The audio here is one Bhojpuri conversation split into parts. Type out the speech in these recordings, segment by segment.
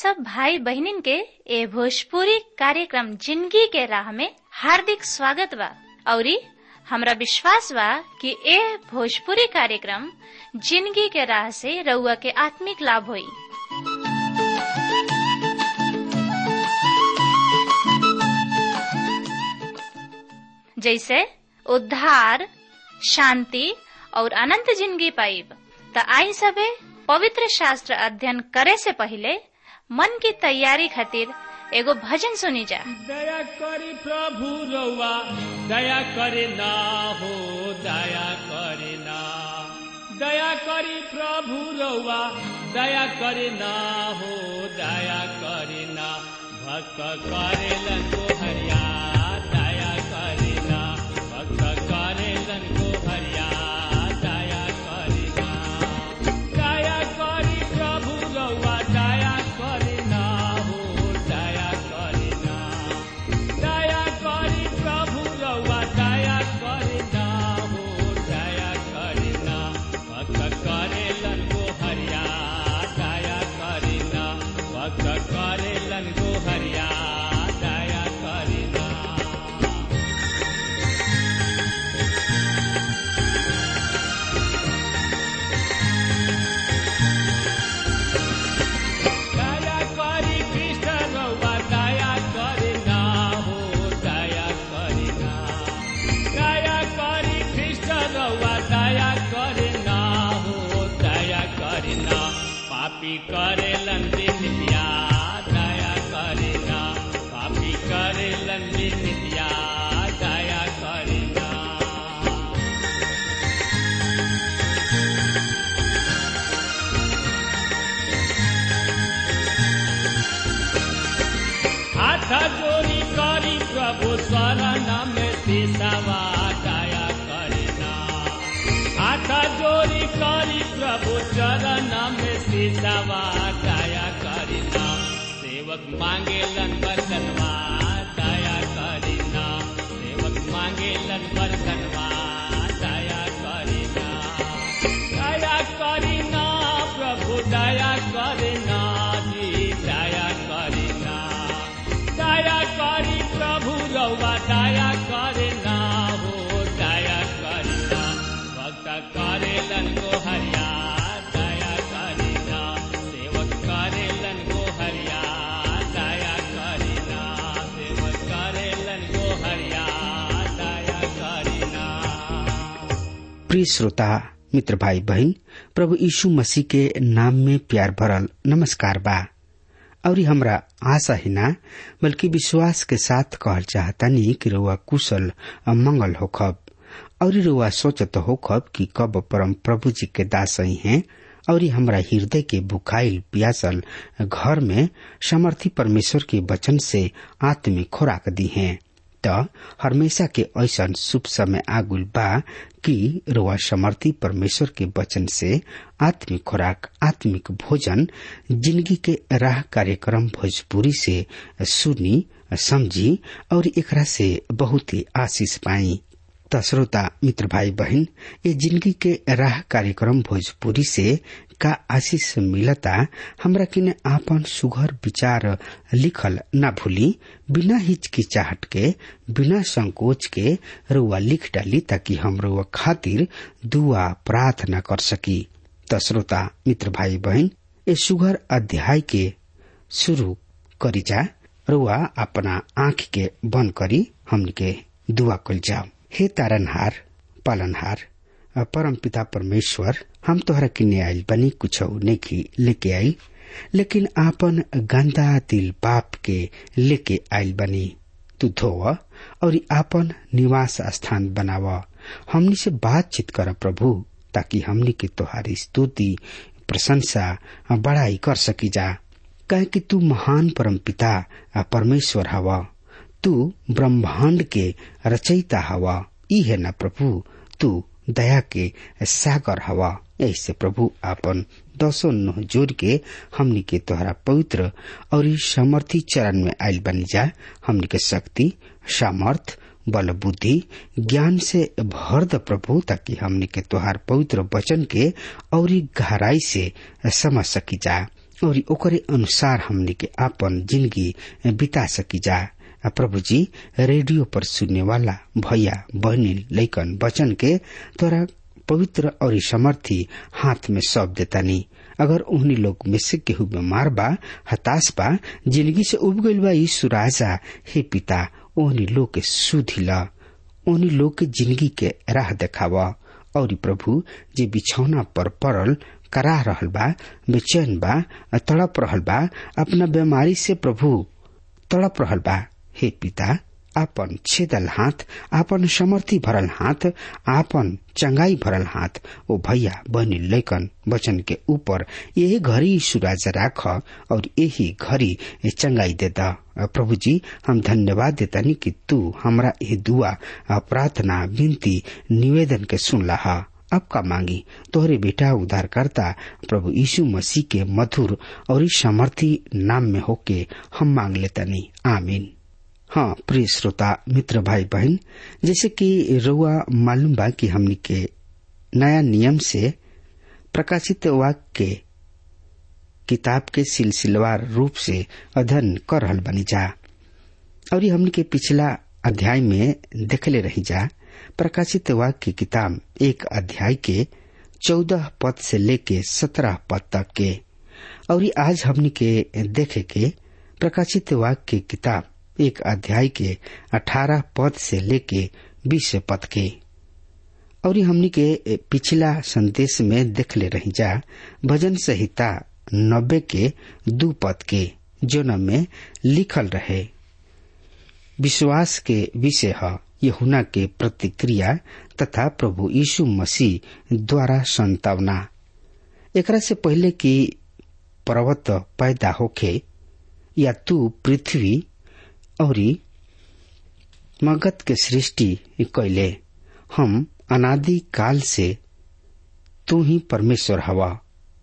सब भाई बहनिन के ए भोजपुरी कार्यक्रम जिंदगी के राह में हार्दिक स्वागत बा औरी हमरा विश्वास बा कि ए भोजपुरी कार्यक्रम जिंदगी के राह से रउआ के आत्मिक लाभ होई जैसे उद्धार शांति और अनंत जिंदगी पाइब त आई सबे पवित्र शास्त्र अध्ययन करे से पहले मन की तैयारी खातिर एगो भजन सुनी जा दया करी प्रभु रउआ दया करे ना हो दया करे ना दया करी प्रभु रउआ दया करे ना हो दया करे ना भक्त करेलन को हरिया दया करे ना भक्त करेलन को हरिया दया करे ना दया करी प्रभु रउआ दया करे ना हो दया करे ना दया करी प्रभु रउआ दया करे ना हो दया करे ना भक्त करेलन को हरिया दया करे ना भक्त करेलन को हरिया दया करे ना दया करी कृष्ण रउआ दया करे ना हो दया करे ना दया करी कृष्ण रउआ दया करे ना हो दया करे ना पापी करेलन बिनिया दया करे ना पापी करेलन बिनिया दया करे ना हाथ जोड़ी करी प्रभु शरण में पेशवा दया करना हाथ जोड़ी करी प्रभु चरण में पेशवा दया करना सेवक मांगे लन बरतनवा दया करना सेवक मांगे लन बरतनवा दया करना दया करना प्रभु दया करना जी दया करना दया करी प्रभु रउआ दया करना हो दया करना भक्त करेलन को हरिया दया करना सेवक करेलन को हरिया दया करना सेवक करेलन को हरिया दया करना प्रिय श्रोता मित्र भाई बहन प्रभु यीशु मसीह के नाम में प्यार भरल नमस्कार बा और हमरा आशा ही ना बल्कि विश्वास के साथ कहल चाहतानी कि रुआ कुशल और मंगल होखब और रुआ सोचत होखब कि कब परम प्रभु जी के दास ही हैं और हमरा हृदय के बुखाइल प्यासल घर में समर्थी परमेश्वर के वचन से आत्मिक खुराक दी हैं त हमेशा के ऐसा शुभ समय आगुल बा कि रुआ समर्थी परमेश्वर के वचन से आत्मिक खुराक आत्मिक भोजन जिंदगी के राह कार्यक्रम भोजपुरी से सुनी समझी और एकरा से बहुत ही आशीष पाई त श्रोता मित्र भाई बहन ये जिंदगी के राह कार्यक्रम भोजपुरी से का आशीष मिलता हमरा किने आपन सुघर विचार लिखल न भूली बिना हिचकिचाहट के बिना संकोच के रुआ लिख डाली ताकि हम रुआ खातिर दुआ प्रार्थना कर सकी त श्रोता मित्र भाई बहन ये सुघर अध्याय के शुरू करी जा रुआ अपना आंख के बंद करी हमन के दुआ कल जाओ हे तारनहार पालनहार परम पिता परमेश्वर हम तोहरा किने आइल बनी कुछ नेकी लेके आइल लेकिन आपन गंदा दिल पाप के लेके आइल बनी तू धोव और आपन निवास स्थान बनाव हमनी से बातचीत कर प्रभु ताकि हमनी के तोहारी स्तुति प्रशंसा बड़ाई कर सकी जा कहे कि तू महान परम पिता परमेश्वर हवा तू ब्रह्मांड के रचयिता हवा ई है न प्रभु तू दया के सागर हवा ऐसे प्रभु आपन दसों नोह जोड़ के हमनी के तोहरा पवित्र और समर्थी चरण में आयल बनी जा हमनी के शक्ति सामर्थ बल बुद्धि ज्ञान से भर द प्रभु ताकि हमनी के तोहार पवित्र वचन के और गहराई से समझ सकी जा और ओकरे अनुसार हमनी के आपन जिंदगी बिता सकी जा प्रभु जी रेडियो पर सुनने वाला भैया बहनी लैकन बचन के तोरा पवित्र और समर्थी हाथ में सौंप देतानी अगर उन्हीं लोग में से केहू बीमार बा हताश बा जिंदगी से उब गईल बा यीशु राजा हे पिता ओहनी लोग के सुधी ला ओहनी लोग के जिंदगी के राह देखावा और प्रभु जे बिछौना पर पड़ल करा रहल बा बेचैन बा तड़प रहल बा अपना बीमारी से प्रभु तड़प रहल बा हे पिता आपन छेदल हाथ आपन समर्थी भरल हाथ आपन चंगाई भरल हाथ ओ भैया बहनी लैकन वचन के ऊपर यही घड़ी सुराज राख और यही घड़ी चंगाई दे दा प्रभु जी हम धन्यवाद देतानी कि तू हमरा ये दुआ प्रार्थना विनती निवेदन के सुन लहा अब का मांगी तोहरे बेटा उद्धार करता प्रभु यीशु मसीह के मधुर और सामर्थी नाम में होके हम मांग लेतानी आमीन हाँ प्रिय श्रोता मित्र भाई बहन जैसे कि रुआ मालूम बा कि हमनी के नया नियम से प्रकाशित वाक्य के किताब के सिलसिलेवार रूप से अध्ययन कर रहल बनी जा और ये हमनी के पिछला अध्याय में देखले रही जा प्रकाशित वाक्य की किताब एक अध्याय के चौदह पद से लेके सत्रह पद तक के और ये आज हमनी के देखे के प्रकाशित वाक्य की किताब एक अध्याय के अठारह पद से लेके बीस पद के और हमनी के पिछला संदेश में देखले रही जा भजन संहिता नब्बे के दू पद के जो में लिखल रहे विश्वास के विषय है यहुना के प्रतिक्रिया तथा प्रभु यीशु मसीह द्वारा संतावना एकरा से पहले कि पर्वत पैदा होखे या तू पृथ्वी और मगध के सृष्टि कैले हम अनादि काल से तू ही परमेश्वर हवा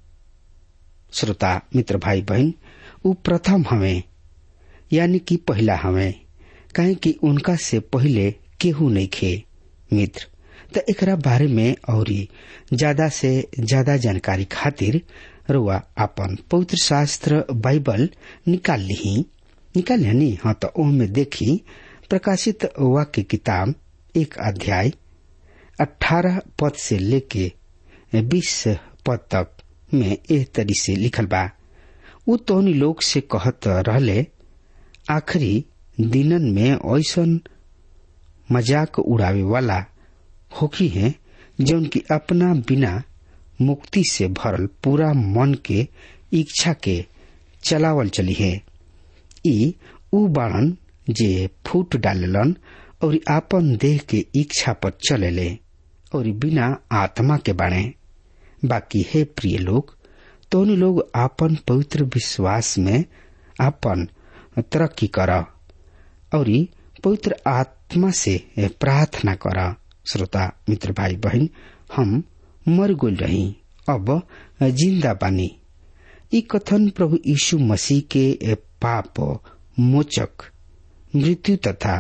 श्रोता मित्र भाई बहन उ प्रथम हवे यानी कि पहला हवे काहे कि उनका से पहले केहू नहीं खे मित्र त एकरा बारे में और ज्यादा से ज्यादा जानकारी खातिर रुआ अपन पवित्र शास्त्र बाइबल निकाल ली निकाल नी हाँ तो ओमे देखी प्रकाशित वाक्य किताब एक अध्याय अठारह पद से लेके बीस पद तक में एह तरी से लिखल बा उ तोहनी लोग से कहत रहले आखिरी दिनन में ऐसन मजाक उड़ावे वाला होकी है जौन की अपना बिना मुक्ति से भरल पूरा मन के इच्छा के चलावल चली है ई उ बाणन जे फूट डालेलन और आपन देह के इच्छा पर चलेले और बिना आत्मा के बाणे बाकी है प्रिय लोग तो लोग आपन पवित्र विश्वास में आपन तरक्की कर और पवित्र आत्मा से प्रार्थना कर श्रोता मित्र भाई बहन हम मर गोल रही अब जिंदा बानी ई कथन प्रभु यीशु मसीह के पाप मोचक मृत्यु तथा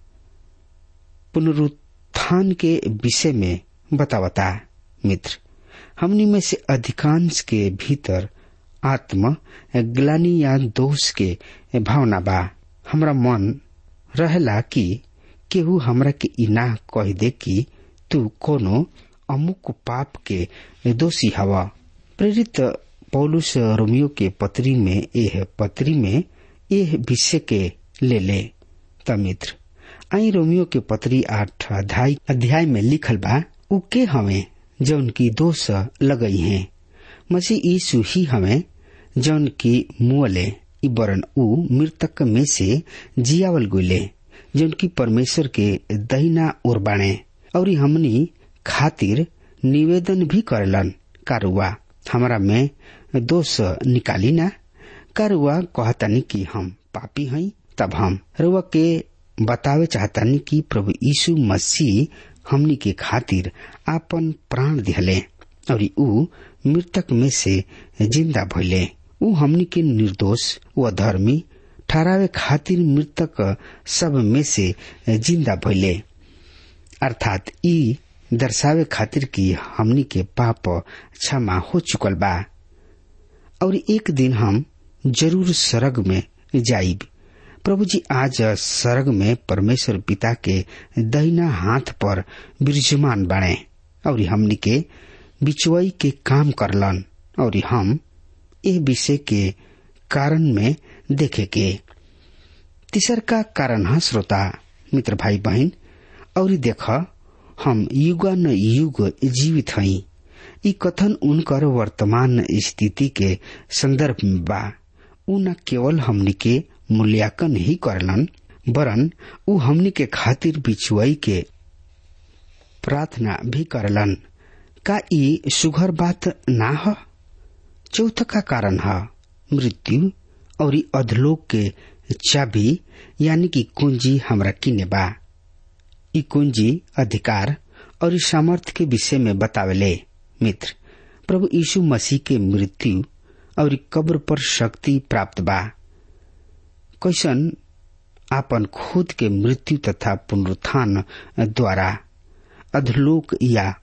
पुनरुत्थान के विषय में बतावता मित्र हमनी में से अधिकांश के भीतर आत्म ग्लानी या दोष के भावना बा हमरा मन रहला कि केहू हमरा के इना कह दे कि तू कोनो अमुक पाप के दोषी हवा प्रेरित पौलुस रोमियो के पत्री में यह पत्री में यह विषय के ले ले तमित्र आई रोमियो के पत्री आठ अध्याय अध्याय में लिखल बा उ के हवे जौन की दोष लगई है मसीह यीशु ही हवे जौन की मुअले बरन उ मृतक में से जियावल गुले जौन की परमेश्वर के दहिना ओर बाणे और हमनी खातिर निवेदन भी करलन कारुआ हमरा में दोष निकाली ना कारुआ कहतानी कि हम पापी हई तब हम रुआ के बतावे चाहतानी कि प्रभु यीशु मसीह हमनी के खातिर आपन प्राण दिहले और ऊ मृतक में से जिंदा भइले ऊ हमनी के निर्दोष व धर्मी ठहरावे खातिर मृतक सब में से जिंदा भइले अर्थात ई दर्शावे खातिर कि हमनी के पाप क्षमा हो चुकल बा और एक दिन हम जरूर सरग में जाइब प्रभु जी आज सरग में परमेश्वर पिता के दहिना हाथ पर विराजमान बने और हमनी के बिचुआई के काम करलन और हम ए विषय के कारण में देखे के तीसर का कारण है श्रोता मित्र भाई बहन और देख हम युग न युग जीवित हई ई कथन उनकर वर्तमान स्थिति के संदर्भ में बा उ न केवल हमनी के मूल्यांकन ही करलन वरन उ हमनी के खातिर बिछुआई के प्रार्थना भी करलन का ई सुघर बात ना ह चौथ का कारण है मृत्यु और अधलोक के चाबी यानी कि कुंजी हमरा किने बा ई कुंजी अधिकार और सामर्थ्य के विषय में बतावेले मित्र प्रभु यीशु मसीह के मृत्यु और कब्र पर शक्ति प्राप्त बा कैसन आपन खुद के मृत्यु तथा पुनरुत्थान द्वारा अधलोक या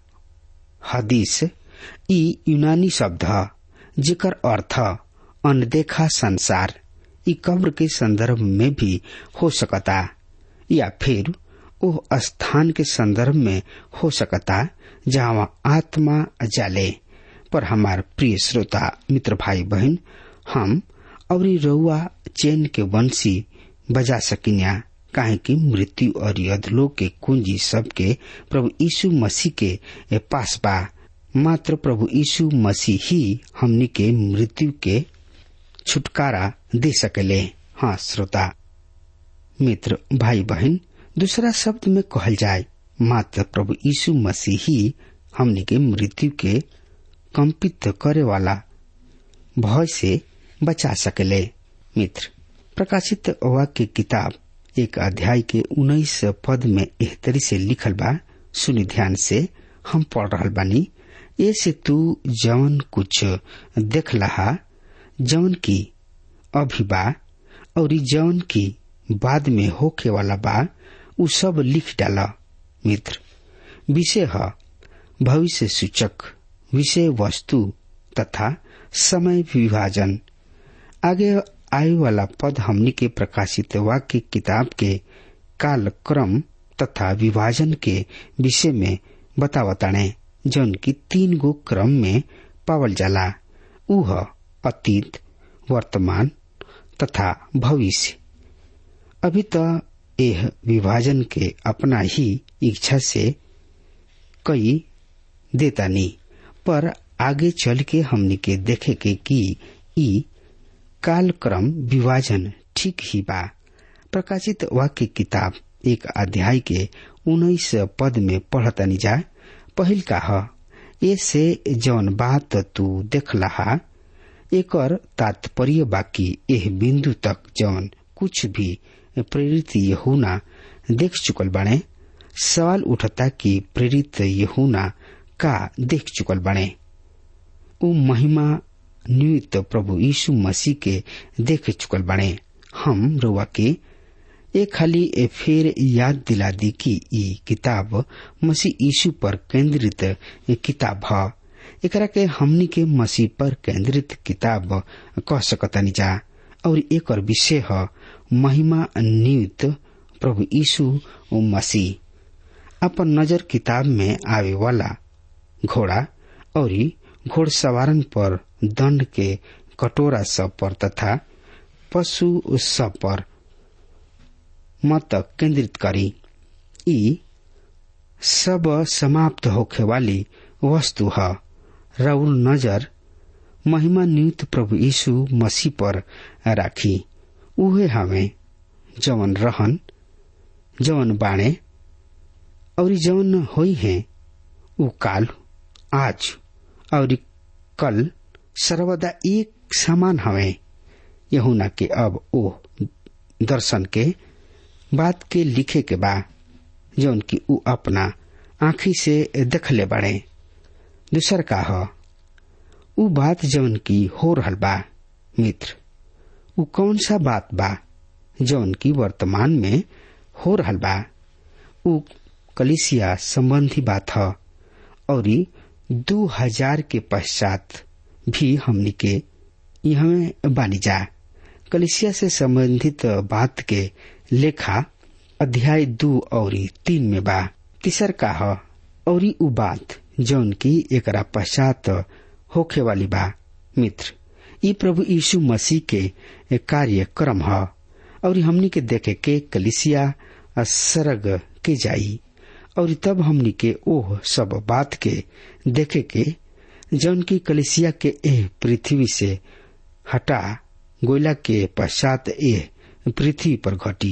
हदीस ई यूनानी शब्द ह जेकर अर्थ अनदेखा संसार ई कब्र के संदर्भ में भी हो सकता या फिर ओह स्थान के संदर्भ में हो सकता जहाँ आत्मा जाले पर हमार प्रिय श्रोता मित्र भाई बहन हम और रउआ चैन के वंशी बजा सकिन्या काहे कि मृत्यु और अधलोक के कुंजी सबके प्रभु यीशु मसीह के पास बा मात्र प्रभु यीशु मसीह ही हमनी के मृत्यु के छुटकारा दे सकेले हाँ श्रोता मित्र भाई बहन दूसरा शब्द में कहल जाए मात्र प्रभु यीशु मसीह ही हमनी के मृत्यु के कंपित करे वाला भय से बचा सकेले मित्र प्रकाशित वाक्य किताब एक अध्याय के उन्नीस पद में एहतरी से लिखल बा सुनि ध्यान से हम पढ़ रहा बानी ऐसे तू जवन कुछ देख लहा जवन की अभी बा और जवन की बाद में होके वाला बा उ सब लिख डाला मित्र विषय है भविष्य सूचक विषय वस्तु तथा समय विभाजन आगे आय वाला पद हमनी के प्रकाशित वाक्य किताब के काल क्रम तथा विभाजन के विषय में बतावताणे जौन की तीन गो क्रम में पावल जाला उह अतीत वर्तमान तथा भविष्य अभी तो यह विभाजन के अपना ही इच्छा से कई देता नहीं पर आगे चल के हमनी के देखे के कि ई कालक्रम विभाजन ठीक ही बा प्रकाशित वाक्य किताब एक अध्याय के उन्नीस पद में पढ़तनी जा पहिल का ह ऐसे जौन बात तू देख लहा एकर तात्पर्य बाकी एह बिंदु तक जौन कुछ भी प्रेरित यहूना देख चुकल बने सवाल उठता कि प्रेरित यहूना का देख चुकल बने उ महिमा नियुक्त प्रभु यीशु मसीह के देख चुकल बने हम रुआ के एक खाली ए फिर याद दिला दी कि ई किताब मसीह यीशु पर केंद्रित किताब ह एकरा के हमनी के मसीह पर केंद्रित किताब कह सकतानी जा और एक विषय है महिमा नियुक्त प्रभु यीशु मसीह अपन नजर किताब में आवे वाला घोड़ा और घोड़सवारन पर दंड के कटोरा सब पर तथा पशु सब पर मत केंद्रित करी ई सब समाप्त होखे वाली वस्तु है राउल नजर महिमा नियुक्त प्रभु यीशु मसीह पर राखी उहे हमें जवन रहन जवन बाणे और जवन होई है उ काल आज और कल सर्वदा एक समान हवे यहुना के अब ओ दर्शन के बात के लिखे के बा जौन की उ अपना आखी से देखले बड़े दूसर का ह उ बात जौन की हो रहल बा मित्र उ कौन सा बात बा जौन की वर्तमान में हो रहल बा उ कलिसिया संबंधी बात ह और दो हजार के पश्चात भी हमनी के यहाँ बानी जा कलिसिया से संबंधित बात के लेखा अध्याय दू और तीन में बा तीसर का ह और उ बात जौन की एकरा पश्चात होखे वाली बा मित्र ई प्रभु यीशु मसीह के कार्यक्रम ह और हमनी के देखे के कलिसिया सरग के जाई और तब हमनी के ओह सब बात के देखे के जौन की कलिसिया के एह पृथ्वी से हटा गोयला के पश्चात एह पृथ्वी पर घटी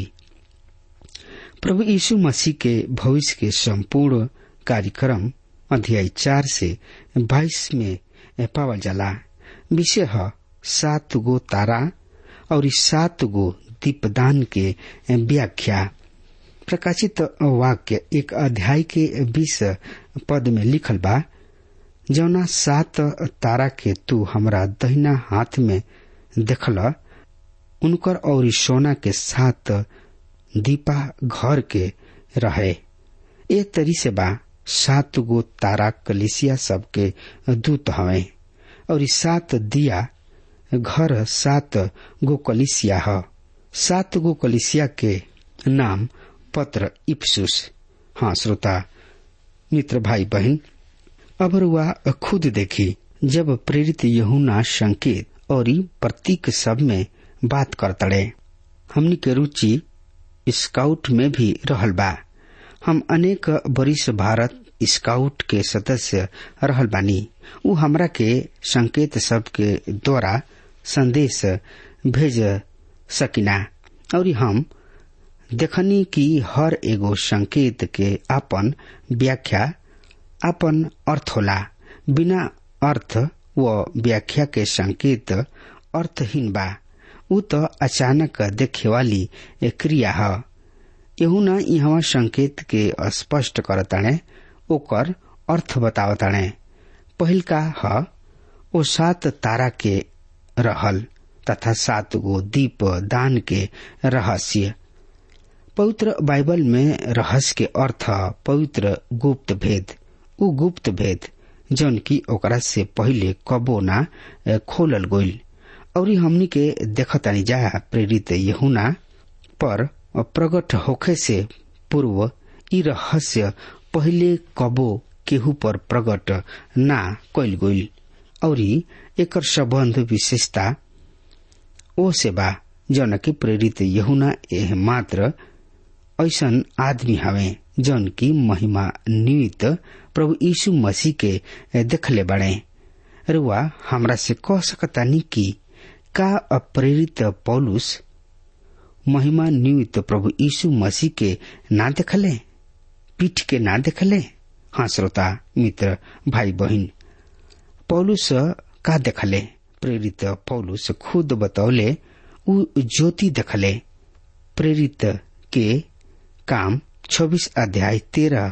प्रभु यीशु मसीह के भविष्य के संपूर्ण कार्यक्रम अध्याय चार से बाईस में पावल जाला विषय है सात गो तारा और इस सात गो दीपदान के व्याख्या प्रकाशित वाक्य एक अध्याय के बीस पद में लिखल बा जौना सात तारा के तू हमरा दहिना हाथ में देखल उनकर और सोना के सात दीपा घर के रहे ए तरी से बा सात गो तारा कलिसिया सबके दूत हवे और सात दिया घर सात गो कलिसिया ह सात गो कलिसिया के नाम पत्र इप्सुस हाँ श्रोता मित्र भाई बहन अब रुआ खुद देखी जब प्रेरित यहुना संकेत और प्रतीक सब में बात करतड़े हमनी के रुचि स्काउट में भी रहल बा हम अनेक वरिष्ठ भारत स्काउट के सदस्य रहल बानी उ हमरा के संकेत सब के द्वारा संदेश भेज सकिना और हम देखनी कि हर एगो संकेत के अपन व्याख्या अपन अर्थ होला बिना अर्थ व व्याख्या के संकेत अर्थहीन बा उ तो अचानक देखे वाली क्रिया है यहू न यहाँ संकेत के स्पष्ट करताणे ओकर अर्थ बतावताणे पहिल का ह ओ सात तारा के रहल तथा सात गो दीप दान के रहस्य पवित्र बाइबल में रहस्य के अर्थ पवित्र गुप्त भेद उ गुप्त भेद जौन की ओकरा से पहिले कबो ना खोलल गईल और हमनी के देखतानी जा प्रेरित यहुना पर प्रकट होखे से पूर्व ई रहस्य पहिले कबो केहू पर प्रकट ना कैल गईल और एकर संबंध विशेषता ओ से बा जौन की प्रेरित यहुना एह मात्र ऐसन आदमी हवे जौन की महिमा निमित्त प्रभु यीशु मसीह के देखले बड़े रुआ हमरा से कह सकतानी कि का अप्रेरित पौलुस महिमा निमित्त प्रभु यीशु मसीह के ना देखले पीठ के ना देखले हाँ श्रोता मित्र भाई बहन पौलुस का देखले प्रेरित पौलुस खुद बतौले उ ज्योति देखले प्रेरित के काम छब्बीस अध्याय तेरह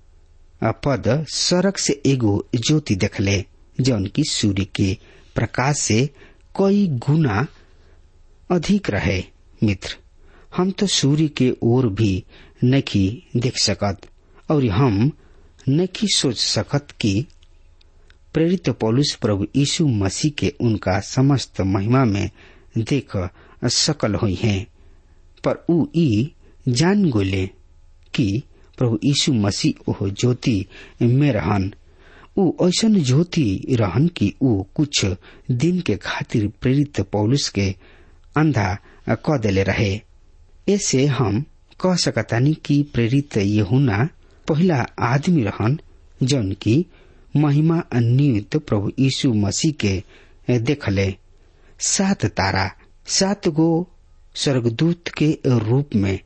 पद सड़क से एगो ज्योति देखले जौन की सूर्य के प्रकाश से कई गुना अधिक रहे मित्र हम तो सूर्य के ओर भी नहीं देख सकत और हम नहीं सोच सकत कि प्रेरित पौलुस प्रभु यीशु मसीह के उनका समस्त महिमा में देख सकल हुई हैं पर उ ई जान गोले कि प्रभु यीशु मसीह ओह ज्योति में रहन उ ऐसन ज्योति रहन कि उ कुछ दिन के खातिर प्रेरित पौलुस के अंधा क देले रहे ऐसे हम कह सकतानी कि प्रेरित यहुना पहला आदमी रहन जौन की महिमा नियुक्त प्रभु यीशु मसीह के देखले सात तारा सात गो स्वर्गदूत के रूप में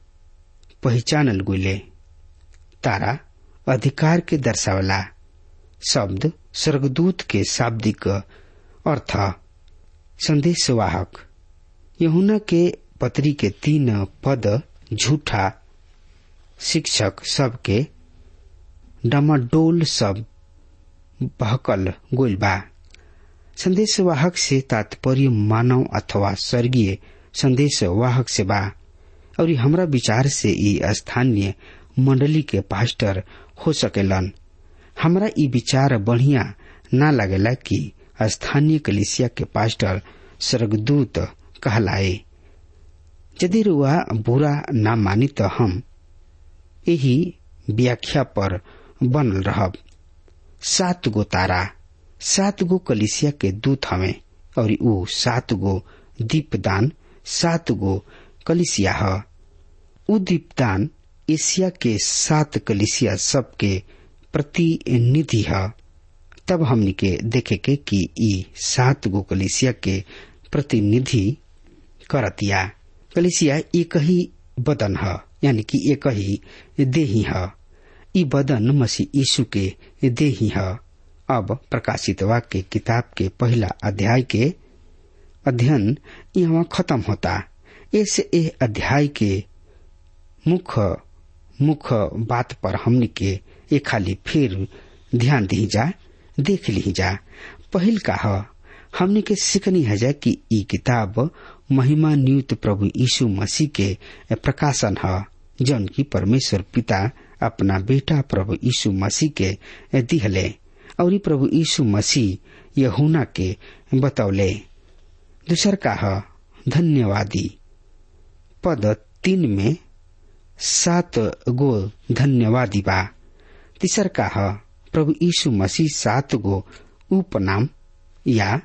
पहचानल गुले तारा अधिकार के दर्शावला शब्द स्वर्गदूत के शाब्दिक अर्थ संदेशवाहक यहुना के पत्री के तीन पद झूठा शिक्षक सबके डमाडोल सब बहकल गोल बा संदेशवाहक से तात्पर्य मानव अथवा स्वर्गीय संदेशवाहक से बा और हमरा विचार से ई स्थानीय मंडली के पास्टर हो सकेलन हमरा ई विचार बढ़िया ना लगेला कि स्थानीय कलिसिया के पास्टर स्वर्गदूत कहलाए यदि रुआ बुरा ना मानी तो हम यही व्याख्या पर बनल रहब सात गो तारा सात गो कलिसिया के दूत हवे और ऊ सात गो दीपदान सात गो कलिसिया ह ऊ दीपदान एशिया के सात कलिसिया सबके प्रतिनिधि है तब हमनी के देखे के कि ई सात गो कलिसिया के प्रतिनिधि करतिया कलिसिया एक ही बदन है यानी कि एक ही देही है ई बदन मसीह यीशु के देही है अब प्रकाशित वाक्य किताब के पहला अध्याय के अध्ययन यहाँ खत्म होता ऐसे ए अध्याय के मुख्य मुख्य बात पर हमनी के एक खाली फिर ध्यान दी जा देख ली जा पहिल का ह हमने के सीखनी है जा कि ई किताब महिमा नियुक्त प्रभु यीशु मसीह के प्रकाशन है जौन की परमेश्वर पिता अपना बेटा प्रभु यीशु मसीह के दिहले और ई प्रभु यीशु मसीह यहुना के बतौले दूसर का है धन्यवादी पद तीन में सात गो धन्यवादी बा तीसर का है प्रभु यीशु मसीह सात गो उपनाम या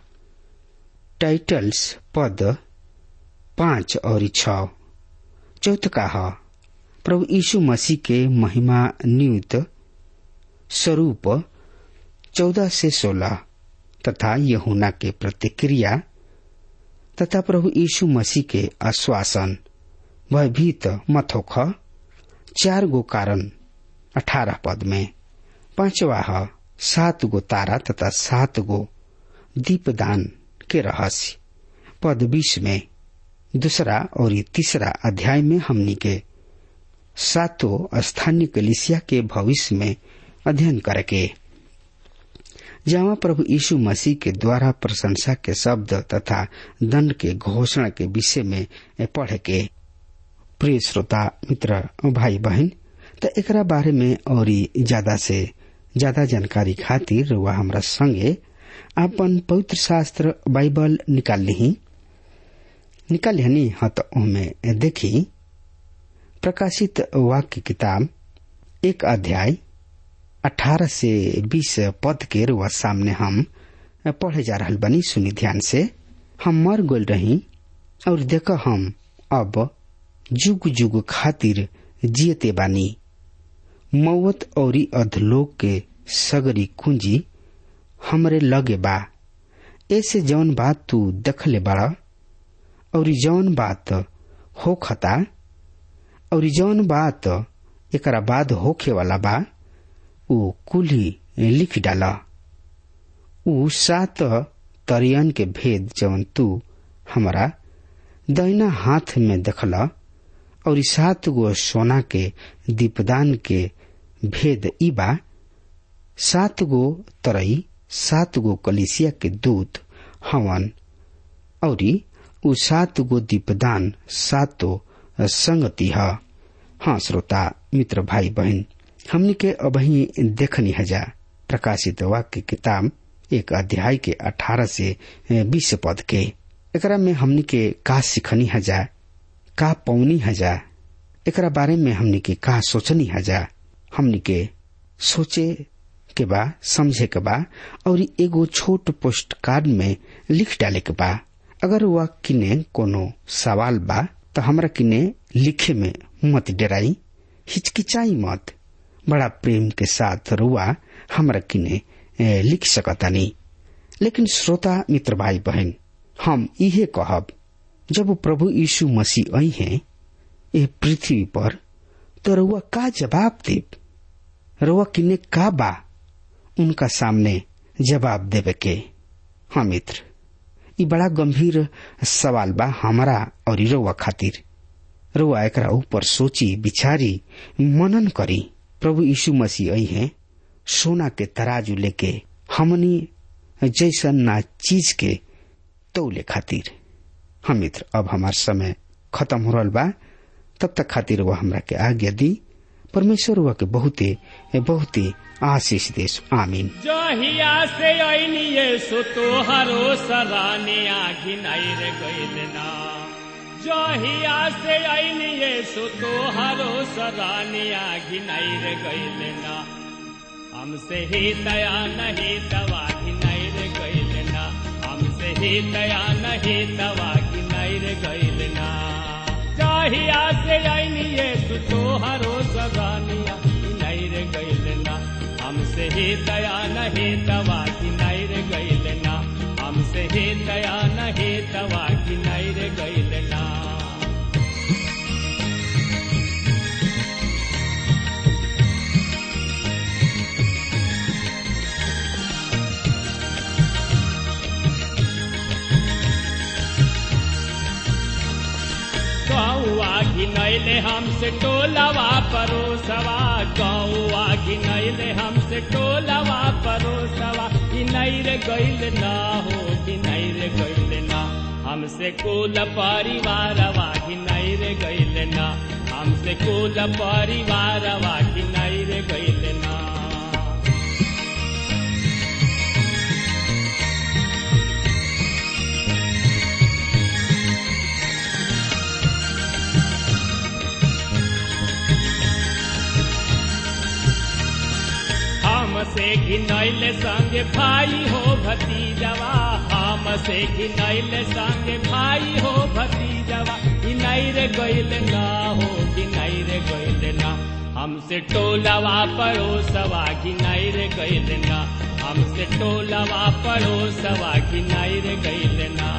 टाइटल्स पद पांच और छ चौथ का है प्रभु यीशु मसीह के महिमा नियुक्त स्वरूप चौदह से सोलह तथा यहुना के प्रतिक्रिया तथा प्रभु यीशु मसीह के आश्वासन भयभीत मत होख चार गो कारण अठारह पद में पांचवा है सात गो तारा तथा सात गो दीपदान के रहस्य पद बीस में दूसरा और तीसरा अध्याय में हमनी के सातों स्थानीय कलिसिया के भविष्य में अध्ययन करके जहाँ प्रभु यीशु मसीह के द्वारा प्रशंसा के शब्द तथा दंड के घोषणा के विषय में पढ़ के प्रिय श्रोता मित्र भाई बहन तो एकरा बारे में और ज्यादा से ज्यादा जानकारी खातिर वह हमरा संगे अपन पवित्र शास्त्र बाइबल निकाल ली निकाल हनी हाँ तो उनमें देखी प्रकाशित वाक्य किताब एक अध्याय अठारह से बीस पद के रुआ सामने हम पढ़े जा रहा बनी सुनी ध्यान से हम मर गोल रही और देख हम अब जुग जुग खातिर जियते बानी मौत और अधलोक के सगरी कुंजी हमरे लगे बा ऐसे जौन बात तू दखले बड़ा और जौन बात हो खता और जौन बात एकरा बाद होखे वाला बा ऊ कुली लिख डाला ऊ सात तरियन के भेद जौन तू हमारा दहिना हाथ में देखला और सात गो सोना के दीपदान के भेद ई बा सात गो तरई सात गो कलिसिया के दूत हवन और ऊ सात गो दीपदान सातो संगति है हाँ श्रोता मित्र भाई बहन हमने के अबही देखनी हजा प्रकाशित वाक्य किताब एक अध्याय के अठारह से बीस पद के एकरा में हमने के का सिखनी हजा का पौनी हजा एकरा बारे में हमने के का सोचनी हजा हमने के सोचे के बा समझे के बा और एगो छोट पोस्ट कार्ड में लिख डाले के बा अगर वह किने कोनो सवाल बा तो हमरा किने लिखे में मत डराई हिचकिचाई मत बड़ा प्रेम के साथ रुआ हमरा किने लिख सकतानी लेकिन श्रोता मित्र भाई बहन हम इहे कहब जब प्रभु यीशु मसीह आई हैं ये पृथ्वी पर तो रुआ का जवाब देव रुआ किने का बा उनका सामने जवाब देवे के हाँ मित्र ये बड़ा गंभीर सवाल बा हमारा और रुआ खातिर रुआ एकरा ऊपर सोची बिचारी मनन करी प्रभु यीशु मसीह आई हैं सोना के तराजू लेके हमनी जैसन ना चीज के तौले खातिर हम मित्र अब हमार समय खत्म हो रहा बा तब तक खातिर वह हमरा के आज्ञा दी परमेश्वर हुआ के बहुते बहुते आशीष देश आमीन जहिया से ऐनिए सो तोहरो सराने आखि नैर गैल ना जहिया से ऐनिए सो तोहरो सराने आखि नैर गैल ना हमसे ही दया नहीं दवा की नैर गैल ना हमसे ही दया नहीं दवा की नैर गैल ना जहिया से ऐनिए सो तोहरो सराने आखि नैर गैल ना हमसे ही दया नहीं दवा की नैर गैल ना हमसे ही दया नहीं दवा की नैर गैल ना गौआ घिनैले हमसे टोलवा परोसवा गौआ घिनैले हमसे टोलवा परोसवा घिनैर गैल ना हो घिनैर गैल ना हमसे कुल परिवारवा घिनैर गैल ना हमसे कुल परिवारवा घिनैर गैल ना हमसे घिनैल संग भाई हो भतीजवा हमसे घिनैल संग भाई हो भतीजवा घिनैर गैल ना हो घिनैर गैल ना हमसे टोलवा पड़ोसवा घिनैर गैल ना हमसे टोलवा पड़ोसवा घिनैर गैल ना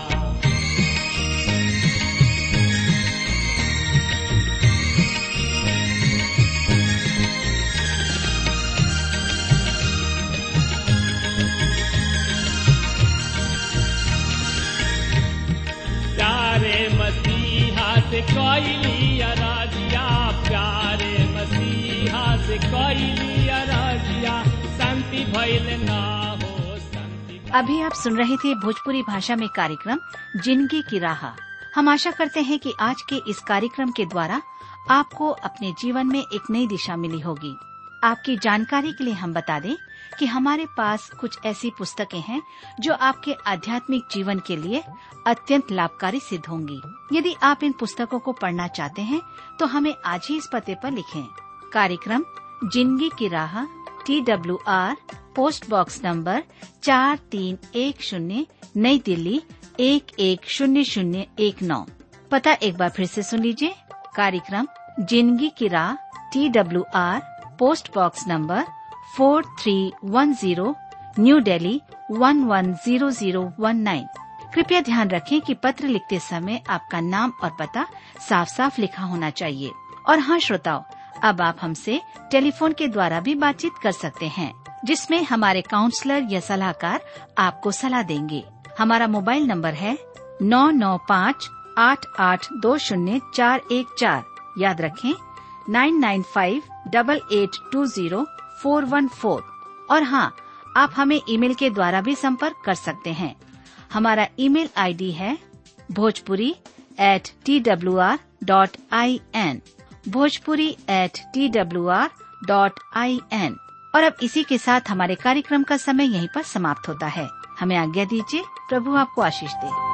प्यारे मसीहा से कैली अराजिया प्यारे मसीहा से कैली अराजिया शांति भैल ना हो शांति अभी आप सुन रहे थे भोजपुरी भाषा में कार्यक्रम जिंदगी की राह हम आशा करते हैं कि आज के इस कार्यक्रम के द्वारा आपको अपने जीवन में एक नई दिशा मिली होगी आपकी जानकारी के लिए हम बता दें कि हमारे पास कुछ ऐसी पुस्तकें हैं जो आपके आध्यात्मिक जीवन के लिए अत्यंत लाभकारी सिद्ध होंगी यदि आप इन पुस्तकों को पढ़ना चाहते हैं तो हमें आज ही इस पते पर लिखें कार्यक्रम जिंदगी की राह T W R post box number चार तीन एक शून्य नई दिल्ली एक एक शून्य शून्य एक नौ पता एक बार फिर से सुन लीजिए कार्यक्रम जिंदगी की राह T W R post box number four three one zero New Delhi one one zero zero one nine कृपया ध्यान रखें कि पत्र लिखते समय आपका नाम और पता साफ साफ लिखा होना चाहिए और हाँ श्रोताओं अब आप हमसे टेलीफोन के द्वारा भी बातचीत कर सकते हैं जिसमें हमारे काउंसलर या सलाहकार आपको सलाह देंगे हमारा मोबाइल नंबर है नौ नौ पाँच आठ आठ दो शून्य चार एक चार याद रखें nine nine five double eight two zero four one four और हाँ आप हमें ईमेल के द्वारा भी संपर्क कर सकते हैं हमारा ईमेल आईडी है Bhojpuri at T W R dot I N Bhojpuri at T W R dot I N और अब इसी के साथ हमारे कार्यक्रम का समय यहीं पर समाप्त होता है हमें आज्ञा दीजिए प्रभु आपको आशीष दे